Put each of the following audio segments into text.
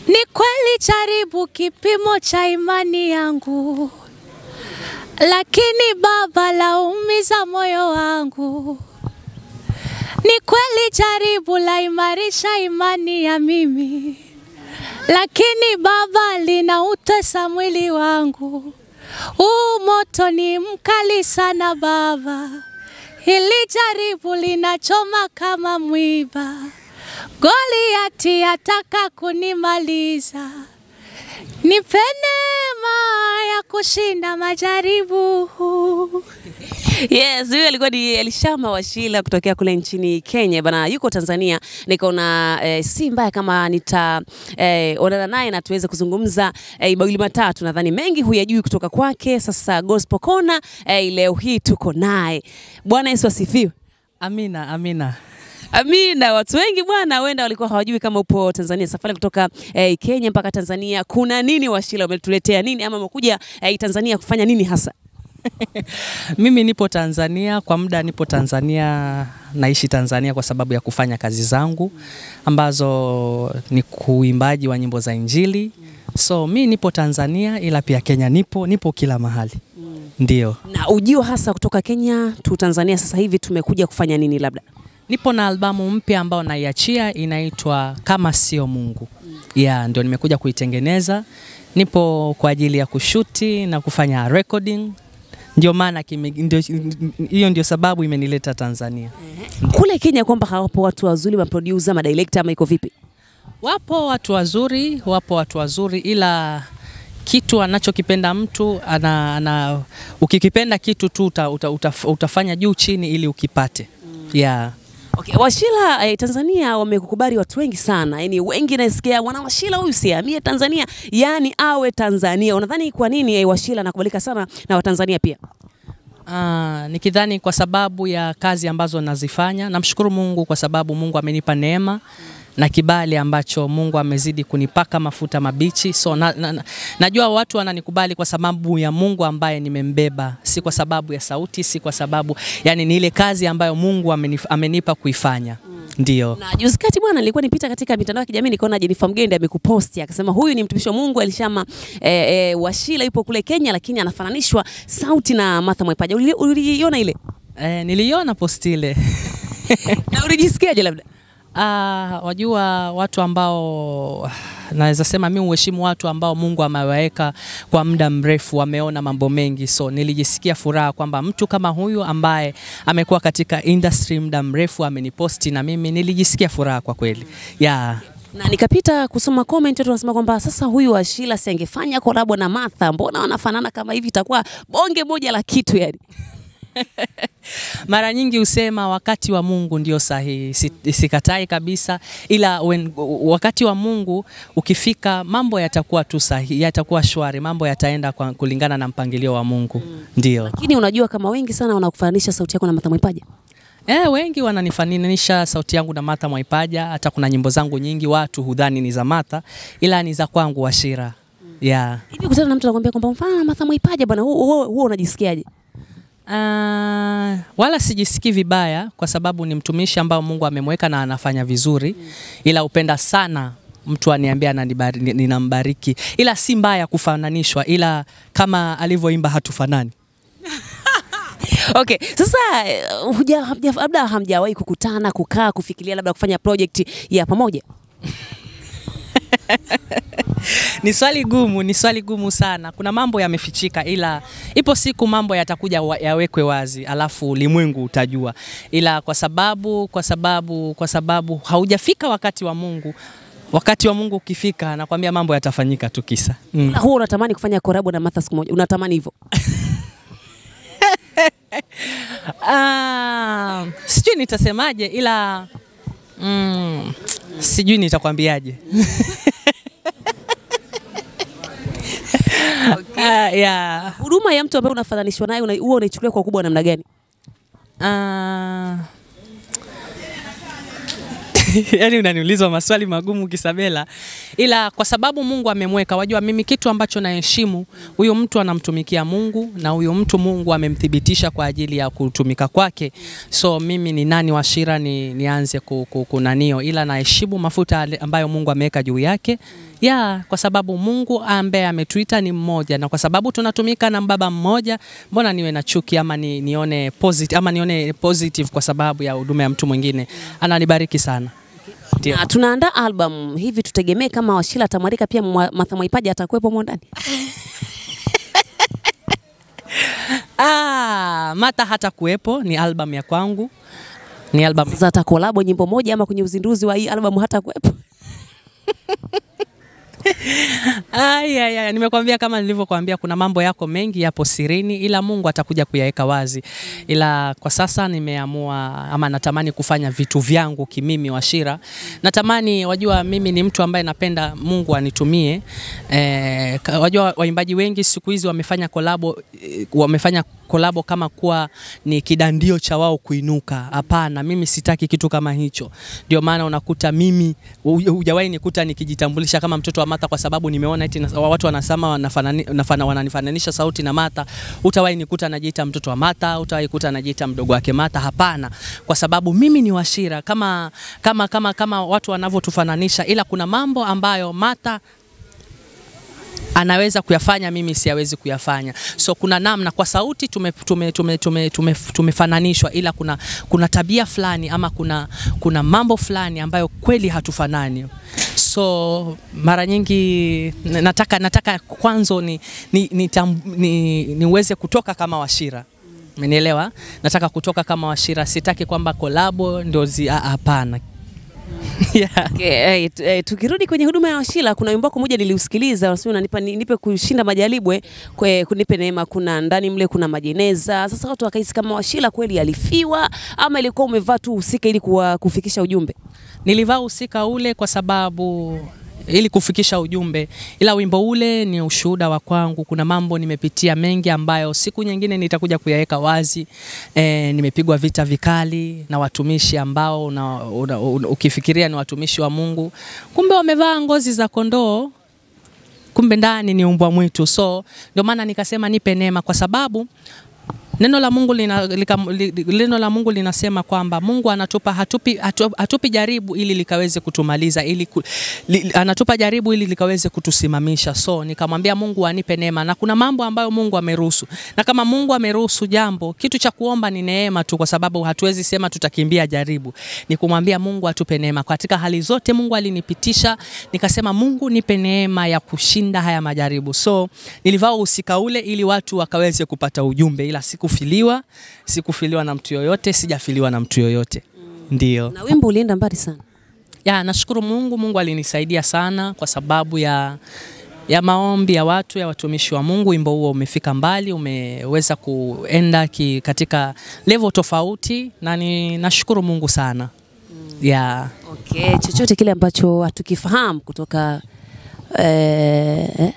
Ni kweli jaribu kipimo cha imani yangu, lakini Baba laumiza moyo wangu. Ni kweli jaribu la imarisha imani ya mimi, lakini Baba linautesa mwili wangu. Huu moto ni mkali sana Baba, hili jaribu linachoma kama mwiba. Goliati ataka kunimaliza, nipe neema ya kushinda majaribu. Yes, huyo alikuwa ni Elishama Washila kutokea kule nchini Kenya bana, yuko Tanzania. Nikaona eh, si mbaya kama nita eh, onana naye na tuweze kuzungumza eh, mawili matatu, nadhani mengi huyajui kutoka kwake. Sasa Gospel Corner eh, leo hii tuko naye. Bwana Yesu asifiwe. Amina, amina. Amina. Watu wengi bwana, huenda walikuwa hawajui kama upo Tanzania. Safari kutoka eh, Kenya mpaka Tanzania, kuna nini Washila, umetuletea nini ama umekuja eh, Tanzania kufanya nini hasa? Mimi nipo Tanzania kwa muda, nipo Tanzania, naishi Tanzania kwa sababu ya kufanya kazi zangu ambazo ni kuimbaji wa nyimbo za Injili. So mi nipo Tanzania, ila pia Kenya nipo, nipo kila mahali. Ndio, Na ujio hasa kutoka Kenya tu Tanzania sasa hivi tumekuja kufanya nini labda? nipo na albamu mpya ambayo naiachia inaitwa Kama Sio Mungu. Yeah, ndio nimekuja kuitengeneza. Nipo kwa ajili ya kushuti na kufanya recording. Ndio maana kime- ndio- hiyo ndio sababu imenileta Tanzania. Kule Kenya kwamba hawapo watu wazuri maproducer, madirector ama iko vipi? Wapo watu wazuri, wapo watu wazuri, ila kitu anachokipenda mtu ana, ana, ukikipenda kitu tu uta, uta, uta, utafanya juu chini ili ukipate. Yeah. Okay, Washila eh, Tanzania wamekukubali watu wengi sana. Yaani wengi nasikia wana Washila huyu siamie Tanzania, yaani awe Tanzania. Unadhani kwa nini eh, Washila anakubalika sana na Watanzania pia? Ah, nikidhani kwa sababu ya kazi ambazo nazifanya. Namshukuru Mungu kwa sababu Mungu amenipa neema na kibali ambacho Mungu amezidi kunipaka mafuta mabichi. So na, na, na, najua watu wananikubali kwa sababu ya Mungu ambaye nimembeba, si kwa sababu ya sauti, si kwa sababu yani ni ile kazi ambayo Mungu amenif, amenipa kuifanya. Ndio. Na juzi kati bwana, nilikuwa nipita katika mitandao ya kijamii nikaona Jenifer Mgende amekuposti akasema huyu ni mtumishi wa Mungu Elishama eh, eh, Washila yupo kule Kenya, lakini anafananishwa sauti na Martha Mwaipaja. Uli- Uliiona ile Eh, niliona posti ile. na ulijisikiaje labda? Ah, wajua watu ambao naweza sema mi uheshimu watu ambao Mungu amewaweka kwa muda mrefu, wameona mambo mengi, so nilijisikia furaha kwamba mtu kama huyu ambaye amekuwa katika industry muda mrefu ameniposti, na mimi nilijisikia furaha kwa kweli yeah. na nikapita kusoma comment watu wanasema kwamba sasa huyu Washila si angefanya kolabo na Martha, mbona wanafanana kama hivi, itakuwa bonge moja la kitu yani. Mara nyingi husema wakati wa Mungu ndio sahihi, Si- sikatai kabisa, ila when, wakati wa Mungu ukifika, mambo yatakuwa tu sahihi, yatakuwa shwari, mambo yataenda kwa, kulingana na mpangilio wa Mungu ndio. Lakini unajua kama wengi sana wanakufananisha sauti yako na Martha Mwaipaja. Eh, wengi wananifananisha sauti yangu na Martha Mwaipaja. Hata kuna nyimbo zangu nyingi watu hudhani ni za Martha, ila ni za kwangu Washira. Yeah. Hivi kutana na mtu anakuambia kwamba mfano na Martha Mwaipaja bwana, huo huo- huo unajisikiaje? Ah, wala sijisikii vibaya kwa sababu ni mtumishi ambao Mungu amemweka na anafanya vizuri, ila upenda sana mtu aniambia ananibari- ni- ninambariki, ila si mbaya kufananishwa, ila kama alivyoimba hatufanani. Okay, sasa eh, huja- hamja- labda hamjawahi kukutana, kukaa, kufikiria labda kufanya project ya pamoja? Ni swali gumu, ni swali gumu sana. Kuna mambo yamefichika, ila ipo siku mambo yatakuja wa, yawekwe wazi, alafu ulimwengu utajua. Ila kwa sababu kwa sababu kwa sababu haujafika wakati wa Mungu, wakati wa Mungu ukifika, nakwambia mambo yatafanyika tu kisa mm. Na huo unatamani kufanya collab na Martha siku moja, unatamani hivyo? Ah, sijui nitasemaje, ila mm, sijui nitakwambiaje. Ah, yeah. Huduma ya mtu ambaye unafananishwa naye una- huwa unaichukulia kwa ukubwa wa namna gani? Ah. Yaani unaniuliza maswali magumu Kisabela, ila kwa sababu Mungu amemweka, wajua mimi kitu ambacho naheshimu, huyo mtu anamtumikia Mungu na huyo mtu Mungu amemthibitisha kwa ajili ya kutumika kwake. So mimi ni nani Washira ni, nianze ku- ku- kunanio, ila naheshimu mafuta ale- ambayo Mungu ameweka juu yake ya kwa sababu Mungu ambaye ametuita ni mmoja, na kwa sababu tunatumika na baba mmoja, mbona niwe na chuki ama ni, nione positive, ama nione positive kwa sababu ya huduma ya mtu mwingine? Ananibariki sana. Ndio. Na tunaandaa album hivi, tutegemee kama Washila atamwalika pia Mwa- Martha Mwaipaja atakuwepo humo ndani? Ah, Mata hata kuwepo, ni album ya kwangu, ni album Sasa atakolabo nyimbo moja ama kwenye uzinduzi wa hii album hata kuwepo? Ay, ay, ay, nimekwambia kama nilivyokuambia, kuna mambo yako mengi yapo sirini, ila Mungu atakuja kuyaweka wazi. Ila kwa sasa nimeamua ama natamani kufanya vitu vyangu kimimi, Washira. Natamani, wajua, mimi ni mtu ambaye napenda Mungu anitumie. Eh, ka- wajua waimbaji wengi siku hizi wamefanya kolabo, eh, wamefanya kolabo kama kuwa ni kidandio cha wao kuinuka. Hapana, mimi sitaki kitu kama hicho. Ndio maana unakuta mimi huja- hujawahi nikuta nikijitambulisha kama mtoto wa Mata kwa sababu nimeona eti na- watu wanasema wanafanani, nafana, wananifananisha sauti na Mata. Utawahi nikuta najiita mtoto wa Mata, utawahi kuta najiita mdogo wake Mata. Hapana, kwa sababu mimi ni Washira kama, kama, kama, kama watu wanavyotufananisha, ila kuna mambo ambayo Mata anaweza kuyafanya mimi siyawezi kuyafanya. So kuna namna kwa sauti tume, tume, tume, tume, tume, tumefananishwa, ila kuna, kuna tabia fulani ama kuna, kuna mambo fulani ambayo kweli hatufanani. So mara nyingi na- nataka, nataka kwanza ni, ni, ni, ni, niweze kutoka kama Washira. Umenielewa? Nataka kutoka kama Washira, sitaki kwamba kolabo ndio zi, ah, hapana. yeah. Okay, eh, tu- eh, tukirudi kwenye huduma ya Washila, kuna wimbo wako moja niliusikiliza, unasema unanipa ni- nipe kushinda majaribwe, kwe kunipe neema, kuna ndani mle kuna majeneza. Sasa watu wakahisi kama Washila kweli alifiwa ama ilikuwa umevaa tu husika ili kuwa, kufikisha ujumbe. Nilivaa usika ule kwa sababu ili kufikisha ujumbe, ila wimbo ule ni ushuhuda wa kwangu. Kuna mambo nimepitia mengi ambayo siku nyingine nitakuja kuyaweka wazi. E, nimepigwa vita vikali na watumishi ambao una, una, una, ukifikiria ni watumishi wa Mungu, kumbe wamevaa ngozi za kondoo kumbe ndani ni umbwa mwitu. So ndio maana nikasema nipe neema, kwa sababu neno la Mungu lina, lika, li, neno la Mungu linasema kwamba Mungu anatupa hatupi, hatu, hatupi jaribu ili likaweze kutumaliza ili ku, li, anatupa jaribu ili likaweze kutusimamisha. So nikamwambia Mungu anipe neema, na kuna mambo ambayo Mungu ameruhusu, na kama Mungu ameruhusu jambo, kitu cha kuomba ni neema tu, kwa sababu hatuwezi sema tutakimbia jaribu. Ni kumwambia Mungu atupe neema katika hali zote. Mungu alinipitisha, nikasema Mungu nipe neema ya kushinda haya majaribu. So nilivaa usika ule ili watu wakaweze kupata ujumbe, ila sikufiliwa, sikufiliwa na mtu yoyote, sijafiliwa na mtu yoyote. Ndio. Na wimbo ulienda mbali sana. Ya, nashukuru Mungu. Mungu alinisaidia sana kwa sababu ya ya maombi ya watu ya watumishi wa Mungu. Wimbo huo umefika mbali, umeweza kuenda ki, katika level tofauti, na ni nashukuru Mungu sana ya Okay, chochote kile ambacho hatukifahamu kutoka eh,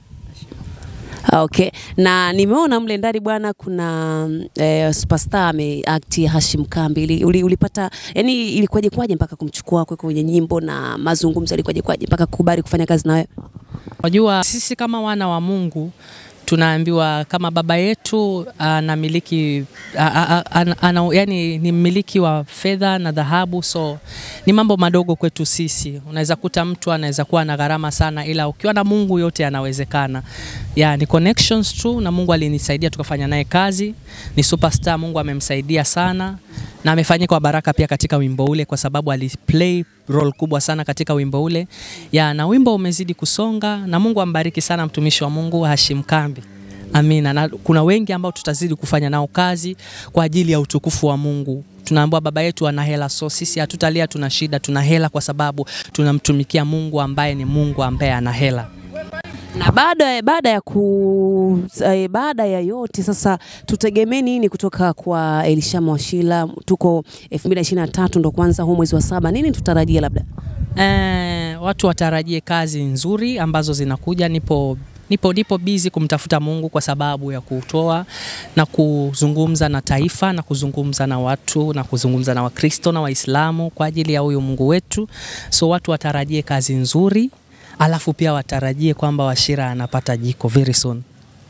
Ah, Okay, na nimeona mle ndani bwana, kuna eh, superstar ameact Hashim Kambi. Ili- Uli, ulipata yani, ilikuwaje kwaje mpaka kumchukua kweko kwenye nyimbo na mazungumzo, ilikuwaje kwaje mpaka kukubali kufanya kazi na wewe? Wajua, sisi kama wana wa Mungu tunaambiwa kama baba yetu anamiliki a- a- a- ana, ana, yani ni mmiliki wa fedha na dhahabu, so ni mambo madogo kwetu sisi. Unaweza kuta mtu anaweza kuwa na gharama sana, ila ukiwa na Mungu yote yanawezekana. Ya, ni connections tu, na Mungu alinisaidia tukafanya naye kazi. Ni superstar, Mungu amemsaidia sana na amefanyika kwa baraka pia katika wimbo ule, kwa sababu aliplay role kubwa sana katika wimbo ule ya, na wimbo umezidi kusonga, na Mungu ambariki sana mtumishi wa Mungu Hashim Kambi. Amina. Na kuna wengi ambao tutazidi kufanya nao kazi kwa ajili ya utukufu wa Mungu. Tunaambiwa baba yetu ana hela, so sisi hatutalia tuna shida, tuna hela kwa sababu tunamtumikia Mungu ambaye ni Mungu ambaye ana hela. Na baada baada ya ku eh, baada ya yote sasa, tutegemee nini kutoka kwa Elisha Mwashila? Tuko 2023 ndo kwanza huu mwezi wa saba, nini tutarajia labda? Eh, watu watarajie kazi nzuri ambazo zinakuja. Nipo nipo nipo busy kumtafuta Mungu kwa sababu ya kutoa na kuzungumza na taifa na kuzungumza na watu na kuzungumza na Wakristo na Waislamu kwa ajili ya huyu Mungu wetu. So watu watarajie kazi nzuri, alafu pia watarajie kwamba Washira anapata jiko very soon.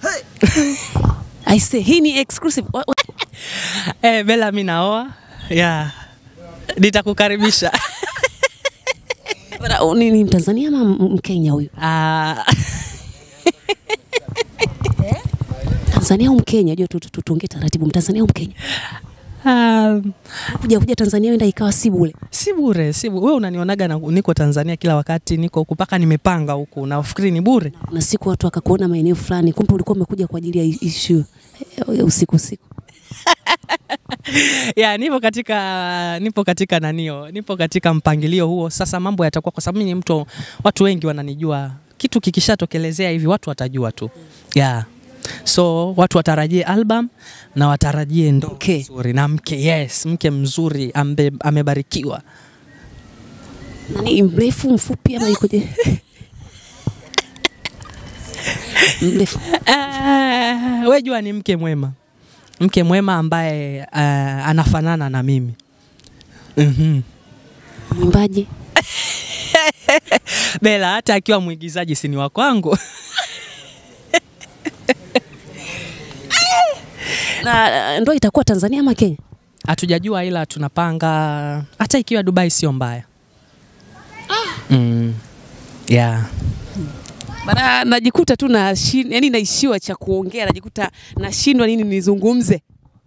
I say, hii ni exclusive. Wa- wa- Eh, Bella, mimi naoa. Yeah. Nitakukaribisha. Bana, u- ni, ni Mtanzania ama M- Mkenya huyu? Ah, Tanzania au Mkenya? Jua tu- tu- tu- tuongee taratibu. Mtanzania au Mkenya? um, Kuja kuja Tanzania wenda ikawa si bure. si bure, si bure. Wewe unanionaga na, niko Tanzania kila wakati, niko huku mpaka nimepanga huku, nafikiri ni bure? Kuna siku watu wakakuona maeneo fulani, kumbe ulikuwa umekuja kwa ajili ya issue ya usiku usiku. ya nipo katika nipo katika nanio nipo katika mpangilio huo sasa mambo yatakuwa kwa sababu mimi ni mtu watu wengi wananijua kitu kikishatokelezea hivi watu watajua tu ya so watu watarajie album na watarajie ndo Mke. mzuri na mke yes mke mzuri ambe, amebarikiwa Nani mrefu mfupi ama ikoje? Mrefu. uh, we jua ni mke mwema mke mwema ambaye uh, anafanana na mimi mm-hmm. Mwimbaji. Bela hata akiwa mwigizaji si ni wa kwangu Na uh, ndoa itakuwa Tanzania ama Kenya? hatujajua ila tunapanga hata ikiwa Dubai sio mbaya. Mm. Yeah. Bana, najikuta tu na yani naishiwa cha kuongea, najikuta nashindwa nini nizungumze.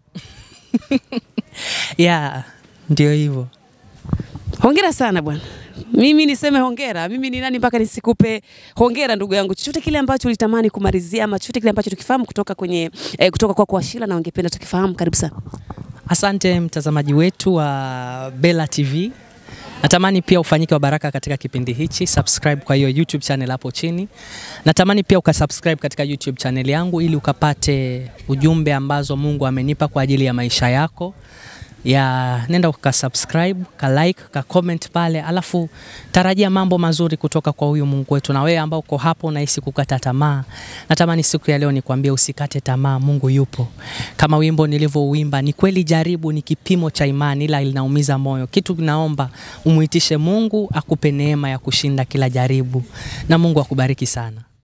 Yeah. Ndio hivyo. Hongera sana bwana. Mimi niseme hongera. Mimi ni nani mpaka nisikupe hongera ndugu yangu? Chochote kile ambacho ulitamani kumalizia ama chochote kile ambacho tukifahamu kutoka kwenye eh, kutoka kwako Ashila na ungependa tukifahamu, karibu sana. Asante mtazamaji wetu wa Bella TV. Natamani pia ufanyike wa baraka katika kipindi hichi. Subscribe kwa hiyo YouTube channel hapo chini. Natamani pia ukasubscribe katika YouTube channel yangu ili ukapate ujumbe ambazo Mungu amenipa kwa ajili ya maisha yako. Ya nenda ukasubscribe, ka like, ka comment pale, alafu tarajia mambo mazuri kutoka kwa huyu Mungu wetu. Na wewe ambao uko hapo unahisi kukata tamaa, natamani siku ya leo nikwambie usikate tamaa, Mungu yupo. Kama wimbo nilivyouimba, ni kweli jaribu ni kipimo cha imani, ila linaumiza moyo. Kitu naomba umuitishe Mungu akupe neema ya kushinda kila jaribu, na Mungu akubariki sana.